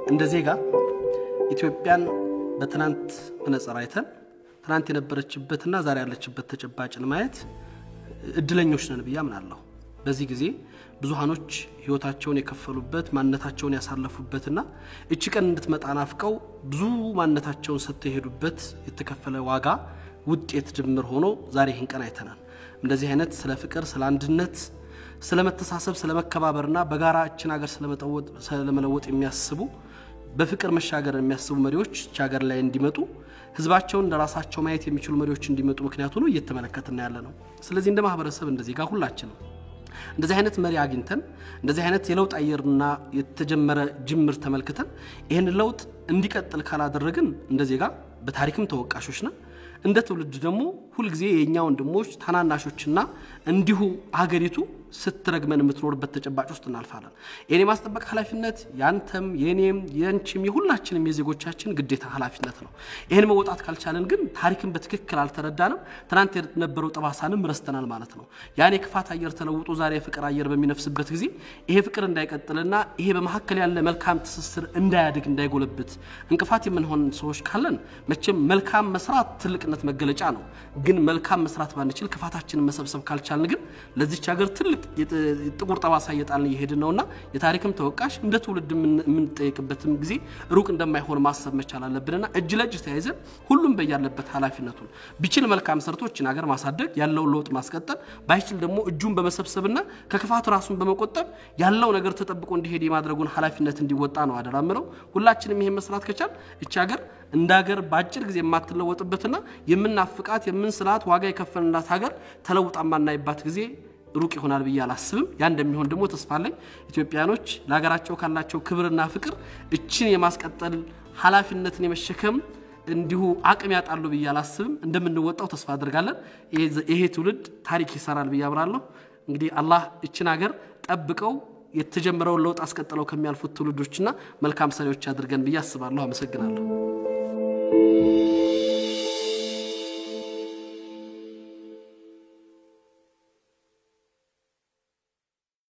እንደ ዜጋ ኢትዮጵያን በትናንት መነጽር አይተን ትናንት የነበረችበትና ዛሬ ያለችበት ተጨባጭን ማየት እድለኞች ነን ብዬ አምናለሁ። በዚህ ጊዜ ብዙሃኖች ህይወታቸውን የከፈሉበት ማንነታቸውን ያሳለፉበትና እቺ ቀን እንድትመጣ ናፍቀው ብዙ ማንነታቸውን ሰጥተው የሄዱበት የተከፈለ ዋጋ ውጤት ድምር ሆኖ ዛሬ ይህን ቀን አይተናል። እንደዚህ አይነት ስለ ፍቅር፣ ስለ አንድነት፣ ስለ መተሳሰብ፣ ስለ መከባበርና በጋራ እችን ሀገር ስለመለወጥ የሚያስቡ በፍቅር መሻገር የሚያስቡ መሪዎች እች ሀገር ላይ እንዲመጡ ህዝባቸውን ለራሳቸው ማየት የሚችሉ መሪዎች እንዲመጡ ምክንያቱ ነው እየተመለከትና ያለ ነው። ስለዚህ እንደ ማህበረሰብ እንደዚህ ጋር ሁላችንም እንደዚህ አይነት መሪ አግኝተን እንደዚህ አይነት የለውጥ አየርና የተጀመረ ጅምር ተመልክተን ይህን ለውጥ እንዲቀጥል ካላደረግን እንደ ዜጋ በታሪክም ተወቃሾች ነን። እንደ ትውልድ ደግሞ ሁልጊዜ የእኛ ወንድሞች ታናናሾችና እንዲሁ ሀገሪቱ ስትረግመን የምትኖርበት ተጨባጭ ውስጥ እናልፋለን። ይህን የማስጠበቅ ኃላፊነት ያንተም፣ የኔም፣ የንቺም የሁላችንም የዜጎቻችን ግዴታ ኃላፊነት ነው። ይህን መወጣት ካልቻለን ግን ታሪክን በትክክል አልተረዳንም፣ ትናንት የነበረው ጠባሳንም ረስተናል ማለት ነው። ያን የክፋት አየር ተለውጦ ዛሬ የፍቅር አየር በሚነፍስበት ጊዜ ይሄ ፍቅር እንዳይቀጥልና ይሄ በመካከል ያለ መልካም ትስስር እንዳያድግ እንዳይጎለብት እንቅፋት የምንሆን ሰዎች ካለን መቼም መልካም መስራት ትልቅነት መገለጫ ነው። ግን መልካም መስራት ባንችል ክፋታችንን መሰብሰብ ካልቻልን ግን ለዚች ሀገር ትልቅ ጥቁር ጠባሳ እየጣልን እየሄድን ነውና የታሪክም ተወቃሽ እንደ ትውልድ የምንጠየቅበትም ጊዜ ሩቅ እንደማይሆን ማሰብ መቻል አለብንና እጅ ለእጅ ተያይዘን ሁሉም በያለበት ኃላፊነቱን ቢችል መልካም ሰርቶችን ሀገር ማሳደግ ያለውን ለውጥ ማስቀጠል ባይችል ደግሞ እጁን በመሰብሰብና ከክፋት ራሱን በመቆጠብ ያለው ነገር ተጠብቆ እንዲሄድ የማድረጉን ኃላፊነት እንዲወጣ ነው አደራ ምለው። ሁላችንም ይሄን መስራት ከቻል እች ሀገር እንደ ሀገር በአጭር ጊዜ የማትለወጥበትና የምናፍቃት የምንስላት ዋጋ የከፈልንላት ሀገር ተለውጣ ማናይባት ጊዜ ሩቅ ይሆናል ብዬ አላስብም። ያ እንደሚሆን ደግሞ ተስፋ አለኝ። ኢትዮጵያኖች ለሀገራቸው ካላቸው ክብርና ፍቅር እችን የማስቀጠል ኃላፊነትን የመሸከም እንዲሁ አቅም ያጣሉ ብዬ አላስብም። እንደምንወጣው ተስፋ አድርጋለን። ይሄ ትውልድ ታሪክ ይሰራል ብዬ አምናለሁ። እንግዲህ አላህ እችን ሀገር ጠብቀው የተጀመረውን ለውጥ አስቀጥለው ከሚያልፉት ትውልዶችና መልካም ሰሪዎች አድርገን ብዬ አስባለሁ። አመሰግናለሁ።